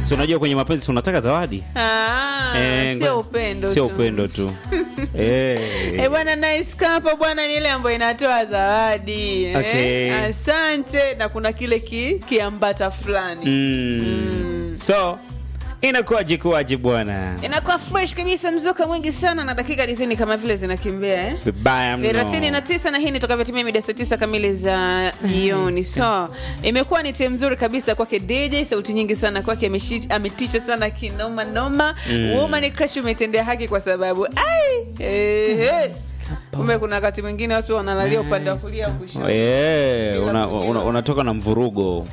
si unajua kwenye mapenzi si unataka zawadi Ah, Eh, sio ngoja- upendo sio tu. upendo tu Eh. Eh, bwana nice cup bwana ni ile ambayo inatoa zawadi Okay. eh? Asante na kuna kile ki, kiambata fulani Mm. so inakuwaje kuwaje bwana inakuwa fresh kabisa mzuka mwingi sana na dakika dizini kama vile zinakimbia eh? vibaya thelathini na mno tisa na hii ni tukavyotimia mida saa tisa kamili za jioni so imekuwa ni timu nzuri kabisa kwake dj sauti nyingi sana kwake ameshi- ametisha sana kinoma noma woman crush umetendea haki kwa sababu ai eh, eh. kumbe kuna wakati mwingine watu wanalalia upande wa kulia au kushoto Eh, Bila una- kujua. una- unatoka na mvurugo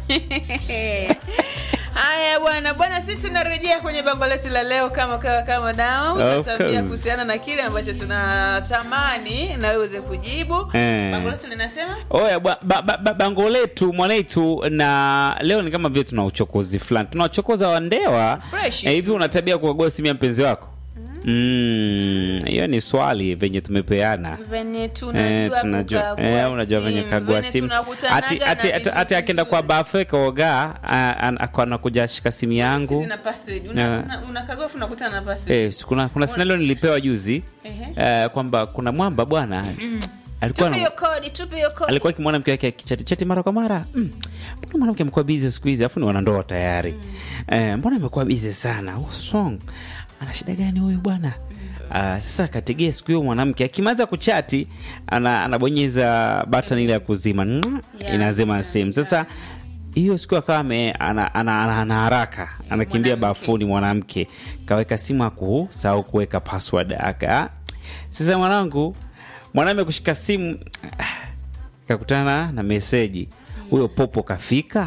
haya bwana bwana sisi tunarejea kwenye bango letu la leo kama kawa kama nao Of utatambia course. kuhusiana na kile ambacho tunatamani na wewe uweze kujibu Eh. bango letu linasema oya ba, ba, ba, ba, bango letu mwanetu na leo ni kama vile tuna uchokozi fulani tunawachokoza wandewa Fresh Eh, hivi tu. una tabia kukagua simu ya mpenzi wako Mm, hiyo ni swali venye tumepeana venye Eh, tunajua tunajua kukagua eh, unajua venye simu, kagua venye simu tunakutanaga ati na ati ati vitu ati akienda kwa vizuri. bafe kaoga anakuja shika simu yangu Zina password. Una- Yeah. una- unakagua afu unakutana na password. Eh, si kuna kuna scenario nilipewa juzi Ehe. eh, kwamba kuna mwamba bwana alikuwa Tupe na, hiyo kodi, tupe hiyo kodi. alikuwa akimwona mke wake akichati chati mara kwa mara mm. mbona mwanamke amekuwa bizi siku hizi afu ni wanandoa tayari eh, mbona amekuwa bizi sana What's wrong? ana shida gani huyu bwana Uh, sasa akategea siku hiyo mwanamke akimaliza kuchati ana, anabonyeza button ile ya kuzima Mwah, Yeah, inazima sasa simu sasa hiyo siku akawa ame- ana, ana, ana, ana haraka anakimbia mwanamke. bafuni mwanamke kaweka simu akusahau kuweka password aka sasa mwanangu mwanaume kushika simu kakutana na meseji huyo popo kafika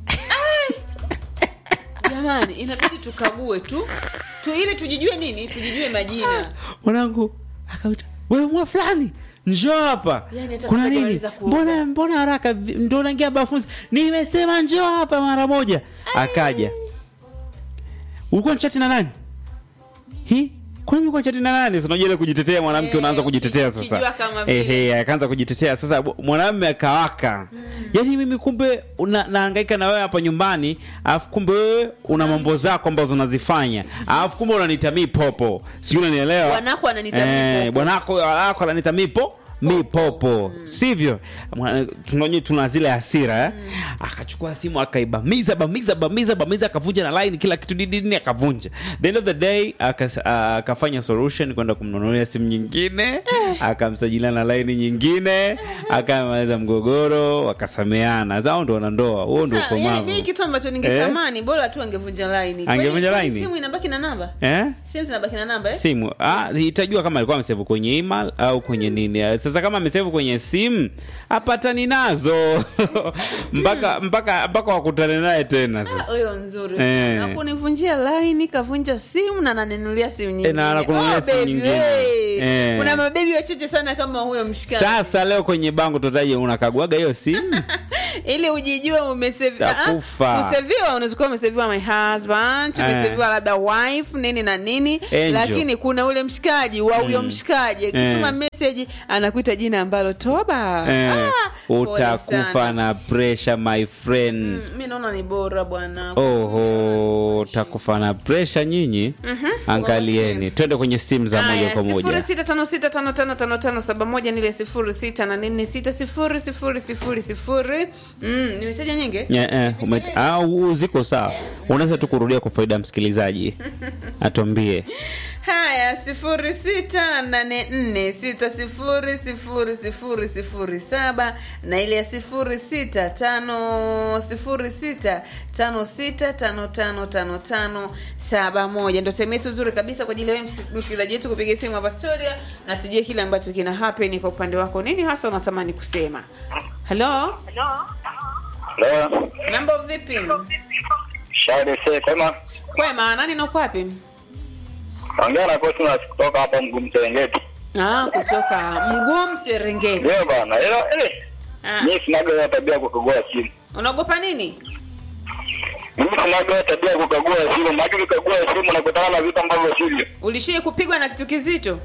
jamani inabidi tukague tu tu ili tujijue nini tujijue majina mwanangu akauta wewe mwa fulani njoo hapa Yani hata kuna kabla nini hajamaliza kuoga. mbona mbona haraka Vi- ndo naingia bafunzi nimesema njoo hapa mara moja akaja ulikuwa nchati na nani hi kwani ulikuwa nchati na nani Si unajua ile kujitetea mwanamke Eh, unaanza kujitetea ukijua sasa kama vile. ehe akaanza kujitetea sasa bu- mwanamume akawaka yaani mimi kumbe una, naangaika na wewe hapa nyumbani alafu kumbe wewe una mambo zako ambazo unazifanya alafu kumbe unanita mi popo sijui unanielewa Bwanako ananita mi popo. bwanako wako ananita mipo mipopo sivyo Mwana- tunajua tuna zile hasira eh? akachukua simu akaibamiza bamiza bamiza bamiza akavunja na line kila kitu didini akavunja the end of the day akas- ah, akafanya solution kwenda kumnunulia simu nyingine akamsajilia na line nyingine akamaliza mgogoro wakasameana zao ndo wanandoa huo ndo Sa- yani ukomavu mimi kitu ambacho ningetamani bora tu angevunja laini Kwani- Angevunja kwani laini? simu inabaki na namba eh? simu zinabaki na namba eh? simu ah, itajua kama alikuwa amesevu kwenye email au kwenye nini Ah, sasa kama amesevu kwenye simu apatani nazo mpaka mpaka mpaka wakutane naye tena sasa huyo mzuri Eh. sana kunivunjia laini kavunja simu na nanenulia simu nyingine na anakununulia simu baby, nyingine. hey. Eh. kuna mabebi wachache sana kama huyo mshikani sasa leo kwenye bango tutaje unakaguaga hiyo simu ili ujijue umeseviwa Takufa. useviwa unaweza kuwa umeseviwa my husband Eh. umeseviwa labda wife nini na nini Angel. lakini kuna ule mshikaji wa huyo mshikaji akituma Eh. message anakuita jina ambalo toba eh, Ah, pole utakufa sana. na pressure my friend Mm, mi naona ni bora bwana oho utakufa na pressure nyinyi angalieni twende kwenye simu za moja kwa moja sifuri sita tano sita tano tano tano tano saba moja nile sifuri sita na nne sita sifuri sifuri sifuri sifuri Mm, nimetaja nyingi Yeah, eh, ume- ah, u- ziko sawa unaweza tu kurudia kwa faida ya msikilizaji atuambie haya sifuri sita nane nne sita sifuri sifuri sifuri sifuri saba na ile ya sifuri sita tano sifuri sita tano sita tano tano tano tano saba moja ndo time yetu nzuri kabisa kwa ajili ya wewe msi- msikilizaji wetu kupiga simu hapa studio na tujue kile ambacho kina happen kwa upande wako nini hasa unatamani kusema halo Leo mambo vipi shauri se kwema kwema nani na uko wapi ongea na Cosmas kutoka hapa Mgumu Serengeti. ah, kutoka mguu serengeti Ndio bana, ilo ile ah. mimi sinaga hiyo tabia ya kukagua simu. unaogopa nini Mimi sinaga hiyo tabia ya kukagua simu, maana ukikagua simu unakutana na vitu ambavyo sivyo. ulishai kupigwa na kitu kizito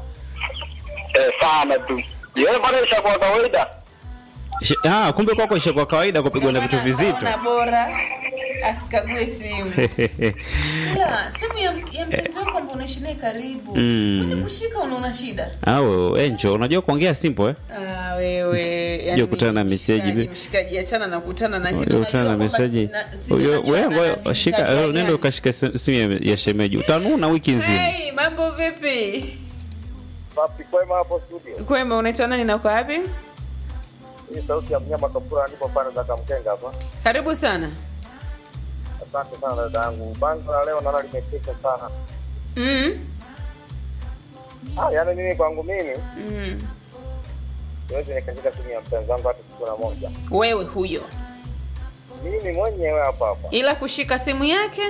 Eh, sana tu. Yeye bana isha kwa kawaida. Sh- ah, kumbe kwako ishe kwa kawaida kupigwa na vitu Naona- vizito naona bora asikague simu Ila, simu ya, ya mpenzi wako ambao unaishi naye karibu Mm. Kwani kushika unaona shida au enjo unajua kuongea simple eh? Ah, wewe Unajua kutana na mshikaji, meseji bi- mshikaji achana na kutana na Unajua kutana na meseji Unajua- wewe ngoja shika eh, nenda ukashika sim- simu ya- ya shemeji utanuna wiki nzima Hey, mambo vipi Papi kwema hapo studio. kwema unaitwa nani na uko wapi Hii sauti ya mnyama kapura nipo pale za Kamkenga hapa. karibu sana Asante sana dada yangu. Bango la leo naona limepita sana. mm. Ah, yaani mimi kwangu mimi Mm. siwezi nikashika simu ya mpenzi wangu hata siku na moja. wewe huyo Mimi mwenyewe hapa hapa. ila kushika simu yake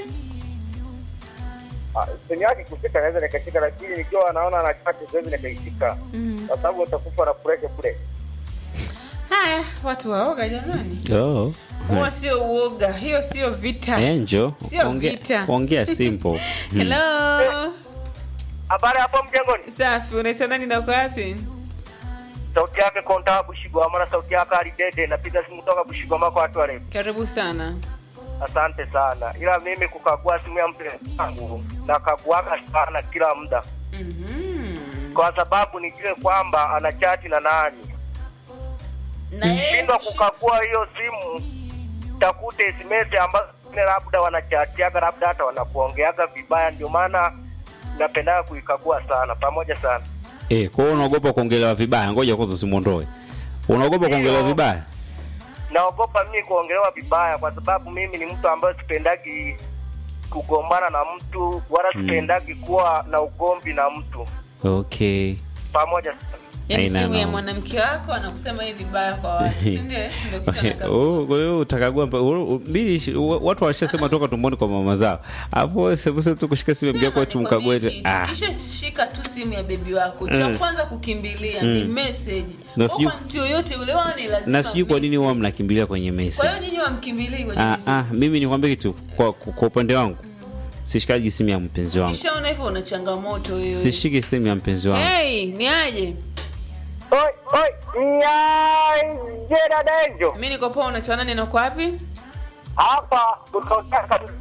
Ah, simu yake kushika naweza nikashika, lakini nikiwa naona na chati siwezi nikaishika. mm. Kwa sababu utakufa na pressure kule. haya watu waoga jamani oh. huwa sio uoga hiyo sio vita enjo Sio ongea- vita. ongea simple hello Habari hapo mjengoni. safi unaitwa nani na uko wapi Sauti yake konta Bushigwa, maana sauti yake alidede. Napiga simu toka Bushigwa mako watu wale. karibu sana Asante sana, ila mimi kukagua simu ya mpenzi wangu nakaguaga sana kila muda, Mhm. kwa sababu nijue kwamba ana chati na nani. na yeye Shindwa kushi- kukagua hiyo simu, takute SMS ambazo zingine labda wanachatiaga, labda hata wanakuongeaga vibaya. Ndio maana napendaga kuikagua sana, pamoja sana. eh, kwa hiyo unaogopa kuongelewa vibaya ngoja kwanza usimwondoe unaogopa kuongelewa Ndio. vibaya Naogopa mimi kuongelewa vibaya, kwa sababu mimi ni mtu ambaye sipendagi kugombana na mtu wala sipendagi kuwa na ugomvi na mtu, okay pamoja sana. yaani Haina simu ya noma. mwanamke wako anakusema hivi vibaya kwa watu si ndio ndio kitu anakagua. Oh, kwa hiyo utakagua mpa- u- u- mbili shi- wa- watu washasema toka tumboni kwa mama zao hapo sebuse tu kushika simu mjia Sema kwetu nikwambie mkague eti- kitu. ah kisha shika tu simu ya bebi wako cha Mm. kwanza kukimbilia ni message Na Kwa sijui- mtu yoyote ule wao ni lazima na sijui kwa nini huwa message. mnakimbilia kwenye kwa mesa hiyo nyinyi wamkimbilii kwenye ah, message ah, mimi nikwambie kitu kwa, kwa upande wangu sishikaji simu ya mpenzi wangu kishaona hivyo una changamoto wewe sishiki simu ya mpenzi wangu hey ni aje Oi, oi, nyaje dada Enjo. mi niko poa unaitwa nani na uko wapi Hapa kutokea kabisa.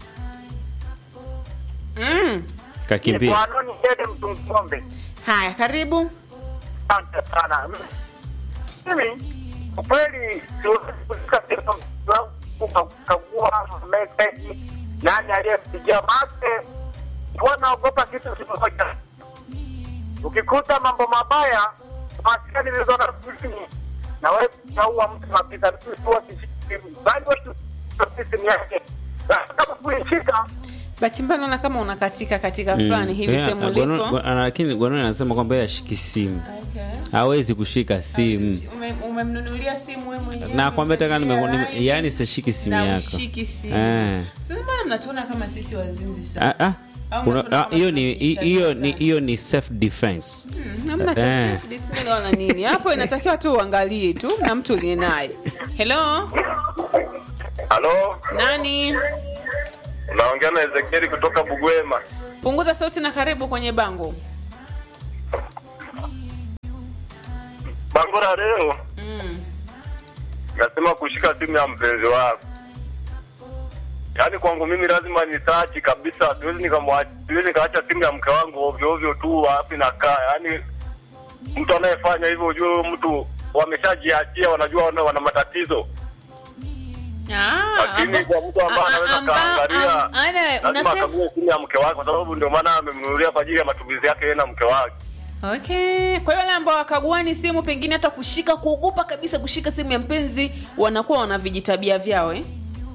mm. kakimbia Mwanoni Dede Mtungombe. haya karibu Asante sana. Mimi kwa kweli siwezi kushika simu yangu kukagua meseji nani aliyempigia make huwa naogopa kitu kimoja. Ukikuta mambo mabaya maskani nilizona kusini na wewe utaua mtu kabisa. Mimi huwa sishiki simu, bali watu simu yake Na kama kuishika bahati mbaya naona kama unakatika katika fulani hivi Yeah, sehemu Gono- uliko Go- lakini gononi anasema kwamba yeye ashiki simu Okay. hawezi kushika simu Ume- umemnunulia simu wewe mwenyewe na kwambia taka nime- umemnunulia nime- laini, yaani sishiki simu na yako ushiki simu Eh. sasa mbona mnatuona kama sisi wazinzi sana Ah, ah. Au Kuna- mnatuona ah, kama hiyo ni tunajitabia hiyo ni sana? hiyo ni self defense Hmm, hamna cha Eh. self discipline wala nini hapo inatakiwa tu uangalie tu na mtu uliye naye hello halo, nani naongea na Ezekieli kutoka Bugwema. punguza sauti na karibu kwenye bango Bango la leo mm. nasema kushika simu ya mpenzi wako. Yaani kwangu mimi lazima ni search kabisa, siwezi nikamwacha, siwezi nikaacha simu ya mke wangu ovyo ovyo tu wapi nakaa. Yaani mtu anayefanya hivyo ujue huyo mtu wameshajiachia, wanajua wana, wana matatizo. Ah, Lakini amba- kwa mtu ambaye ah, ah, anaweza amba- kaangalia, am- ana- lazima unasema- akague simu ya mke wake, kwa sababu ndio maana amemnunulia kwa ajili ya matumizi yake yeye na mke wake. okay kwa hiyo wale ambao wakaguani simu pengine hata kushika kuogopa kabisa kushika simu ya mpenzi wanakuwa wana vijitabia vyao eh?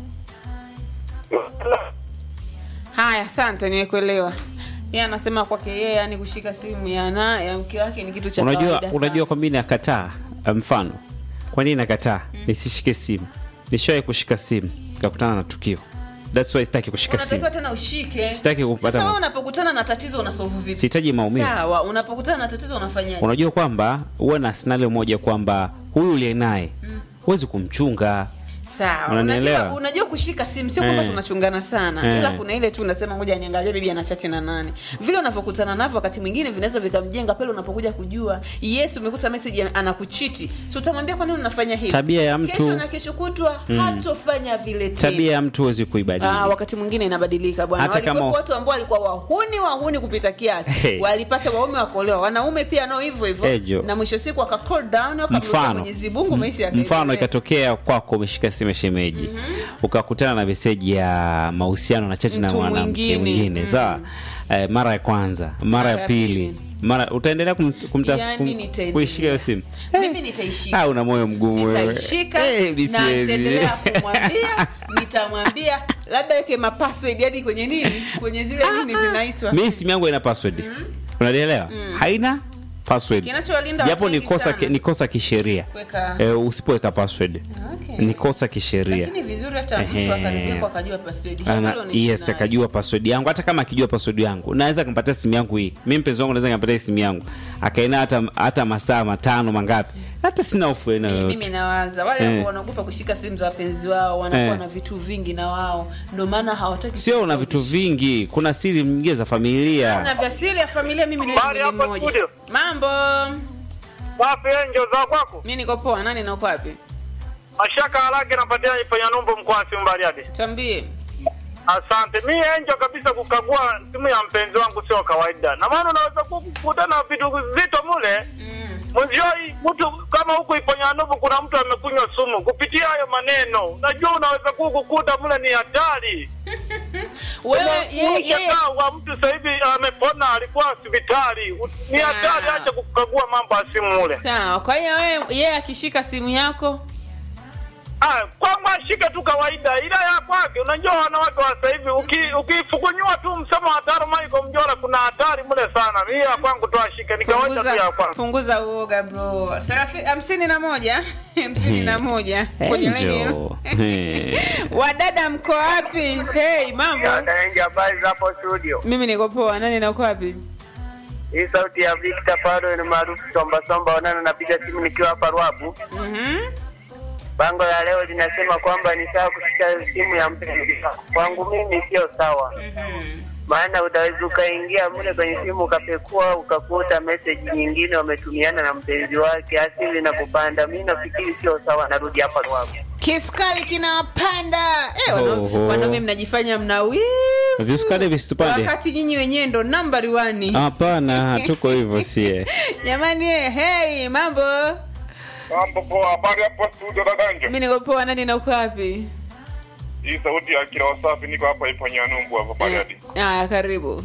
haya asante nimekuelewa yeye anasema kwake yeye yani kushika simu ya na ya mke wake ni kitu cha unajua kawaida unajua sana. kwa nini nakataa mfano kwa nini nakataa nisishike simu nishawahi kushika simu kakutana na tukio That's why sitaki kushika simu unatakiwa tena ushike Sitaki kupata sasa ma- wewe unapokutana na tatizo unasolve vipi sihitaji maumivu sawa unapokutana na tatizo unafanyaje unajua kwamba huwa na scenario moja kwamba huyu uliye naye huwezi kumchunga sawa Unanielewa? unajua, unajua kushika simu sio kwamba Eh. tunachungana sana Eh. ila kuna ile tu unasema ngoja niangalie bibi anachati na nani vile unavyokutana navyo wakati mwingine vinaweza vikamjenga pale unapokuja kujua yes umekuta message anakuchiti si utamwambia kwa nini unafanya hivi Tabia ya mtu- kesho na kesho kutwa hatofanya vile tena tabia ya mtu huwezi kuibadili Ah, wakati mwingine inabadilika bwana Hata kama- walikuwepo watu ambao walikuwa wahuni wahuni kupita kiasi Hey. walipata waume wakolewa wanaume pia nao hivyo hivyo Ejo. na mwisho siku waka cool down wakamrudia mfano Mwenyezi Mungu maisha m- mfano yakaendelea. ikatokea kwako umeshika simu ya shemeji ukakutana na meseji ya mahusiano na chati na Mtu mwanamke mwingine. mwingine Mm. sawa eh, mara ya kwanza mara ya ya pili pili. mara utaendelea kum, kumta, Yani kum, nitaendelea. kuishika hiyo simu mimi nitaishika ah, una moyo mgumu wewe nitaishika Eh, mi na siwezi. nitaendelea kumwambia nitamwambia labda weke mapassword hadi kwenye nini kwenye zile nini zinaitwa mi simu yangu haina password unalielewa haina password Kinachowalinda japo watu ni wengi kosa sana. ki- ni kosa kisheria Kuweka- eh, usipoweka password Okay. ni kosa kisheria lakini vizuri hata mtu Ehe. akaribia kwa akajua password Ana, Hasa ule unaishi yes naye. akajua password yangu hata kama akijua password yangu naweza kumpatia simu yangu hii mi mpenzi wangu naweza kampatia simu yangu akaina hata hata masaa matano mangapi hata sina hofu aina Mi- yoyote mimi nawaza wale Eh. ambao wanaogopa kushika simu za wapenzi wao wanakuwa Eh. na vitu vingi na wao ndio maana hawataki sio una vitu vingi kuna siri nyingine za familia na vya siri ya familia mimi ni Habari mwili hapa mmoja studio. mambo Wapi enjo za kwako? mi niko poa nani nako wapi Mashaka harake napatia ifanya numbo mkoa Simbariadi. tambie Asante. Mi enjo kabisa kukagua simu ya mpenzi wangu sio kawaida. Na maana unaweza kukutana na vitu vizito mule. Mwenzioi mtu kama huku Iponyanubu kuna mtu amekunywa sumu kupitia hayo maneno. Unajua unaweza kukukuta mule ni hatari. wewe yeye yeye Mshangao wa mtu sasa hivi amepona alikuwa hospitali. Ni Sawa. hatari acha kukagua mambo ya simu mule. sawa kwa hiyo wewe yeye akishika simu yako Ah, kwangu ashike tu kawaida, ila ya kwake. Unajua wanawake wa sasa hivi uki- ukifukunyua tu msemo wa taro Michael Mjora, kuna hatari mule sana. Mimi ya kwangu tu ashike, ni kawaida tu ya punguza, kwangu. punguza uoga bro Serafi- hamsini na moja hamsini na moja kwenye laini Angel. Eh. wadada mko wapi hey mambo Anaingia habari za hapo studio. mimi niko poa nani nako wapi Hii sauti ya Victor Paro ni maarufu Somba Somba wanana, napiga simu nikiwa hapa Ruabu. Mhm. Bango la leo linasema kwamba ni sawa kushika simu ya mpenzi. Kwangu mimi sio sawa. maana utaweza ukaingia mle kwenye simu ukapekua ukakuta message nyingine wametumiana na mpenzi wake, asili na kupanda. Mi nafikiri sio sawa, narudi hapa Ruavu. kisukari kinawapanda eh, wana- Oho. wanaume mnajifanya mna wivu. Visukari visitupande. wakati nyinyi wenyewe ndo nambari wani hapana hatuko hivyo sie jamani eh, hey mambo Mambo poa, habari hapo studio Dadanje. mi niko poa nani nauko wapi Hii sauti ya kila wasafi niko hapa ipo Nyanumbu hapa Bariadi. aya karibu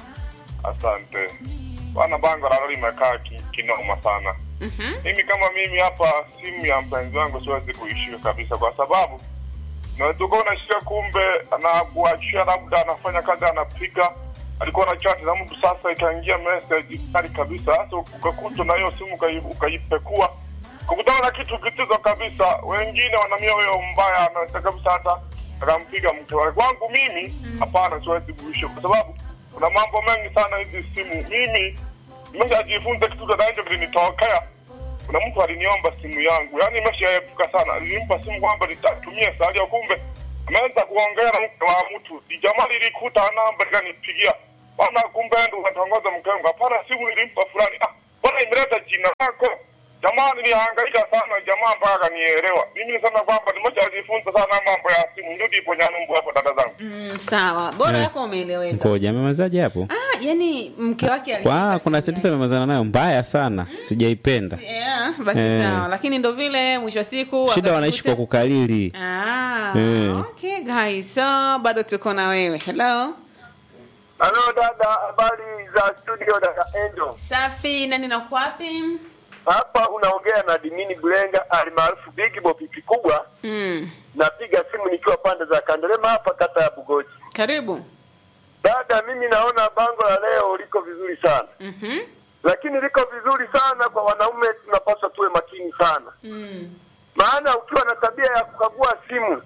Asante. Bana bango la leo limekaa ki- kinoma sana. Mimi kama mimi hapa simu ya mpenzi wangu siwezi kuishika kabisa kwa sababu naweza kuwa unashika kumbe anakuachia labda anafanya kazi anapiga alikuwa na chat na mtu sasa ikaingia message kali kabisa sasa ukakuta na hiyo simu ukai- ukaipekua kukutana na kitu kitizo kabisa wengine wanamia huyo mbaya anaweza kabisa hata akampiga mke wake kwangu mimi hapana siwezi kuishi kwa sababu kuna mambo mengi sana hizi simu mimi nimeshajifunza kitu dadajo kilinitokea kuna mtu aliniomba simu yangu yaani imeshaepuka sana nilimpa simu kwamba nitatumia salio kumbe ameanza kuongea na mke wa mtu ni jamaa lilikuta namba likanipigia bana kumbe ndo unatongoza mke wangu hapana simu nilimpa fulani ah bwana imeleta jina lako jamaa nilihangaika sana jamaa mpaka akanielewa mimi nisema kwamba nimeshajifunza sana mambo ya simu ndio ipo nyanumbu hapo dada zangu mm, sawa bora Eh. yako umeeleweka koja amemezaje hapo ah, yani mke wake alishika Kwa, kuna simu sentensi amemazana nayo mbaya sana sijaipenda Yeah, basi Eh. sawa lakini ndo vile mwisho wa siku shida wakajikuta- wanaishi kwa kukalili Ah, Eh. okay guys so bado tuko na wewe hello Halo dada, habari za studio dada Angel. safi nani na kwapi Hapa unaongea na Dimini Bulenga alimaarufu Big Bo pipi kubwa. mm. Napiga simu nikiwa pande za Kandelema hapa kata ya Bugoji. karibu Dada, mimi naona bango la leo liko vizuri sana, Mhm. lakini liko vizuri sana kwa wanaume, tunapaswa tuwe makini sana, Mm. maana ukiwa na tabia ya kukagua simu,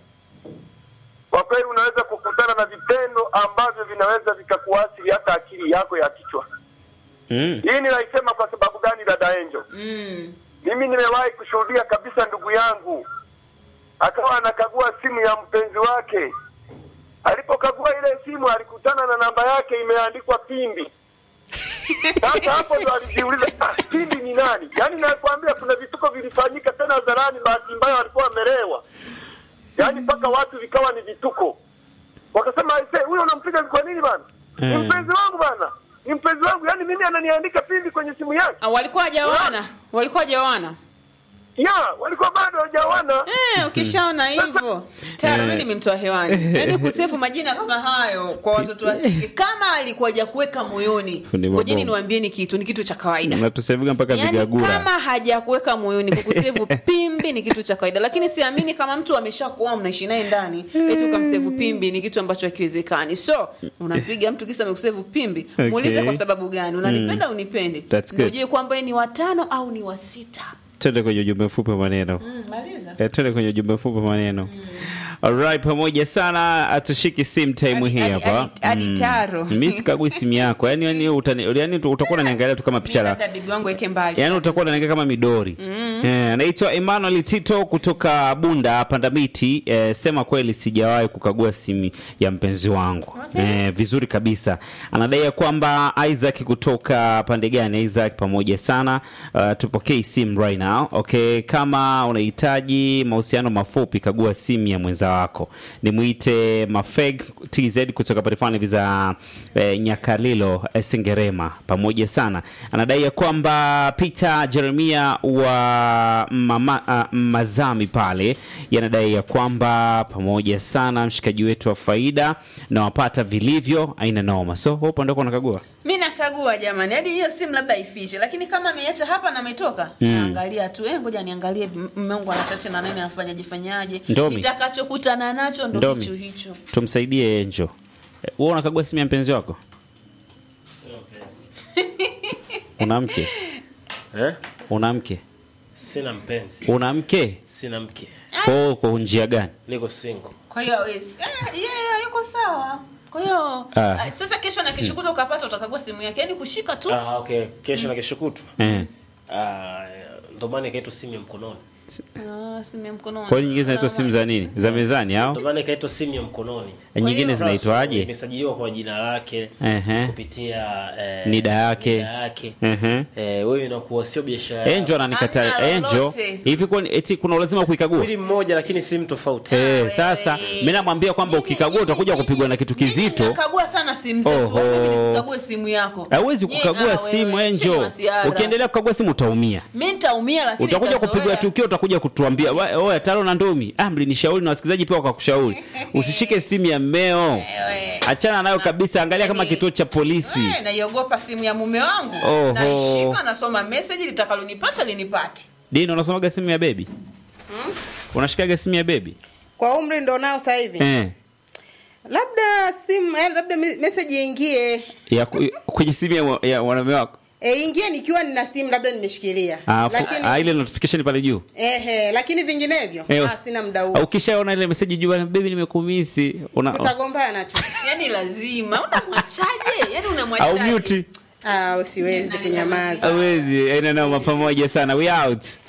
kwa kweli unaweza kukutana na vitendo ambavyo vinaweza vikakuathiri hata akili yako ya kichwa. mm. Hii ninaisema kwa sababu gani, dada Angel? Mm. Mimi nimewahi kushuhudia kabisa ndugu yangu akawa anakagua simu ya mpenzi wake. Alipokagua ile simu alikutana na namba yake imeandikwa Pimbi. Sasa hapo ndo alijiuliza ah, Pimbi ni nani? Yaani nakwambia kuna vituko vilifanyika tena hadharani, bahati mbaya walikuwa wamelewa, yaani mpaka watu vikawa ni vituko. Wakasema aise, huyo unampiga kwa nini bana? Ni Eh. mpenzi wangu bana, ni mpenzi wangu, yaani mimi ananiandika Pimbi kwenye simu yake. Ah, walikuwa hajaoana walikuwa hajaoana Ya, walikuwa bado hawajaoana. Eh, ukishaona hivyo tayari mimi nimemtoa hewani. Yaani kusefu majina kama hayo kwa watoto wa kike kama alikuwa hajakuweka moyoni. Fundi Ngojeni mabomu. niwaambieni kitu, ni kitu cha kawaida. natusevuga mpaka Yaani vigagura kama hajakuweka moyoni kukusevu pimbi ni kitu cha kawaida, lakini siamini kama mtu ameshakuoa mnaishi naye ndani eti ukamsevu pimbi ni kitu ambacho hakiwezekani. So unampiga mtu kisa amekusevu pimbi, Okay. muulize kwa sababu gani, unanipenda unipendi, That's good. ndio ujue kwamba yeye ni watano au ni wa sita. twende kwenye ujumbe mfupi wa maneno Mm, maliza. Eh, twende kwenye ujumbe mfupi wa maneno Alright, pamoja sana atushiki sim time Hadi- hii hadi- hapa hadi- hadi taro. mimi sikagui simu yako yani yani utani, yani utakuwa unaniangalia tu kama picha la Labda bibi wangu weke mbali. yani utakuwa unaniangalia kama midori Eh, anaitwa Emmanuel Tito kutoka Bunda Pandamiti eh, sema kweli sijawahi kukagua simu ya mpenzi wangu eh, vizuri kabisa anadai ya kwamba Isaac kutoka pande gani Isaac pamoja sana uh, tupokee simu right now okay kama unahitaji mahusiano mafupi kagua simu ya mwenza wako nimwite Mafeg TZ kutoka parifani viza eh, Nyakalilo eh, Sengerema pamoja sana anadai ya kwamba Peter Jeremia wa mama, uh, Mazami pale yanadai ya kwamba pamoja sana mshikaji wetu wa faida na wapata vilivyo aina noma so wewe upande wako unakagua mi nakagua jamani hadi hiyo simu labda ifiche lakini kama ameiacha hapa na ametoka naangalia tu eh, ngoja niangalie m- mume wangu anachati na nani afanyaje fanyaje Ndomi. nitakachokutana nacho ndo Ndomi. hicho hicho tumsaidie Enjo Eh, wewe unakagua simu ya mpenzi wako una mke Eh? una mke Sina mpenzi, una mke sina mke, kwa kwa njia gani niko single. kwa hiyo hawezi eh, yeye yuko sawa kwa hiyo Ah. ah, sasa kesho na kesho kuta ukapata utakagua simu yake yaani kushika tu Ah, okay. Kesho na kesho kutwa. eh Ah, ndo maana ikaitwa simu ya mkononi. ah, simu ya mkononi kwa hiyo nyingine zinaitwa simu za nini za mezani au Ndo maana ikaitwa simu ya mkononi. Eh, nyingine hiyo- zinaitwaje Imesajiliwa kwa jina lake ehe kupitia eh, Nida yake. nida yake. ehe Eh, wewe inakuwa sio biashara. yako. Enjo ananikata Hamna Enjo lolote. hivi kwani eti kuna ulazima kuikagua Mwili mmoja lakini simu tofauti. Eh, sasa mimi namwambia kwamba ukikagua utakuja kupigwa na kitu kizito. nakagua sana simu zetu Oho. Wewe mimi nisikague simu yako Hauwezi Nye- kukagua ah, simu wewe, chini Enjo. masiara. Ukiendelea kukagua simu utaumia. mi nitaumia lakini Utakuja nitazoea. kupigwa tukio, utakuja kutuambia "Wa- oya taro na ndumi. Ah, mlinishauri na wasikilizaji pia wakakushauri. Usishike simu ya mmeo. Wewe. Achana nayo kabisa, angalia kama Yaani- kituo cha polisi. Eh, naiogopa simu ya mume wangu Oho. naishika nasoma meseji litakalonipata linipate Dino unasomaga simu ya bebi? Unashikaga simu ya bebi? kwa umri ndo nao sasa hivi Eh. labda simu eh, labda me- message iingie Ya ku- kwenye simu ya, wa- ya wanaume wako. e, ingie nikiwa nina simu labda nimeshikilia Ah, fu- lakini ah, ile notification pale juu. ehe, lakini vinginevyo Eh, ah, sina muda Ah, huo Ukishaona ile message juu bana baby nimekumisi. Una tutagombana tu yani lazima unamwachaje yani au unamwachaje mute. ah, siwezi kunyamaza Hawezi, aina noma pamoja sana. We out.